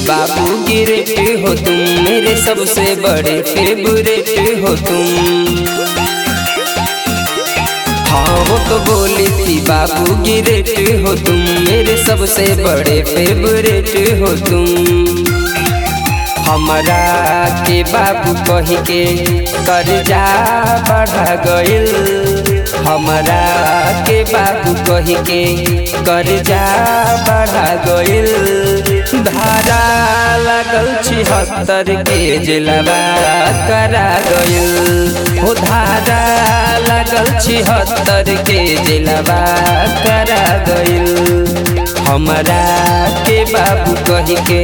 बाबू गिरेट हो तुम मेरे सबसे बड़े फेवरेट हो तुम हाँ वो तो बोली थी बाबू गिरेट हो तुम मेरे सबसे बड़े फेवरेट हो तुम हमरा के बाबू कह के कर्जा बढ़ा गइल हमरा के बाबू कह के कर्जा बढ़ा गइल धारा लागल छिहत्तर के जिलवा करा गइल हो धारा लागल छिहत्तर के जिलवा करा गइल हमरा के बाबू कह के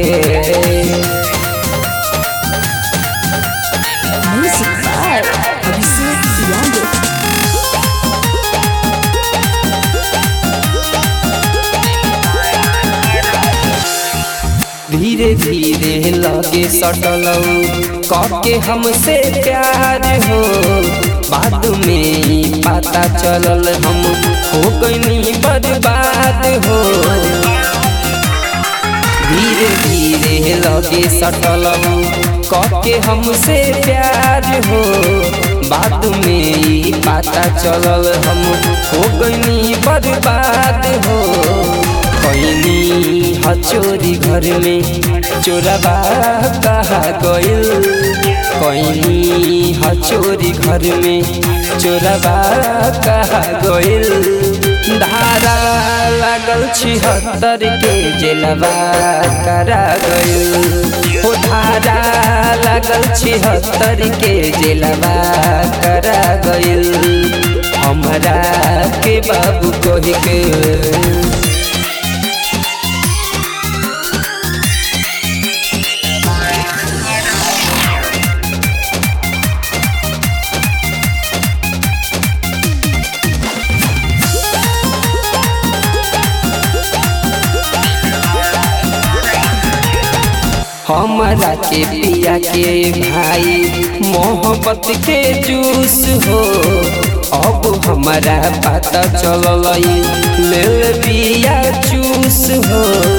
Music by Abhishek Yadav. धीरे धीरे लगे सटलऊ कके हमसे प्यार हो बाद में ही पता चलल हम हो गईनी बर्बाद हो धीरे धीरे लगे सटलऊ कके हमसे प्यार हो बाद में ही पता चलल हम हो गईनी बर्बाद हो कैनी हचोरी घर में चोरबा कहा गइल कैनी हचोरी घर में चोरबा कहा गइल धारा लागल छिहत्तर के जेलबा करा गइल हो धारा लागल छिहत्तर के जेलबा करा गइल हमरा के बाबू कह के हमरा के पिया के भाई मोहब्बत के जूस हो अब हमारा पता चलल ले पिया जूस हो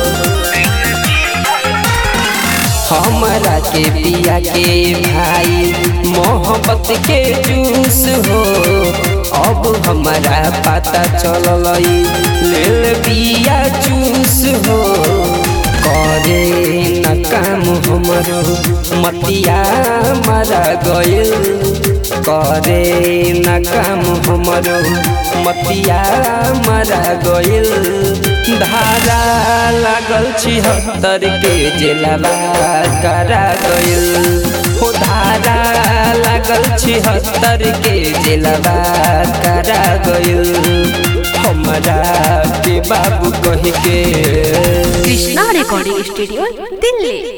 हमरा के पिया के भाई मोहब्बत के जूस हो अब हमारा पता चलल ले पिया जूस हो करे न काम हमरो मतिया मारा गइल करे न काम हमरो मतिया मारा गइल धारा लागल छिहत्तर के जेलवा करा गइल हो धारा लागल छिहत्तर के जेलवा करा गइल हमरा के बाबू कह के Krishna Recording Studio, Delhi.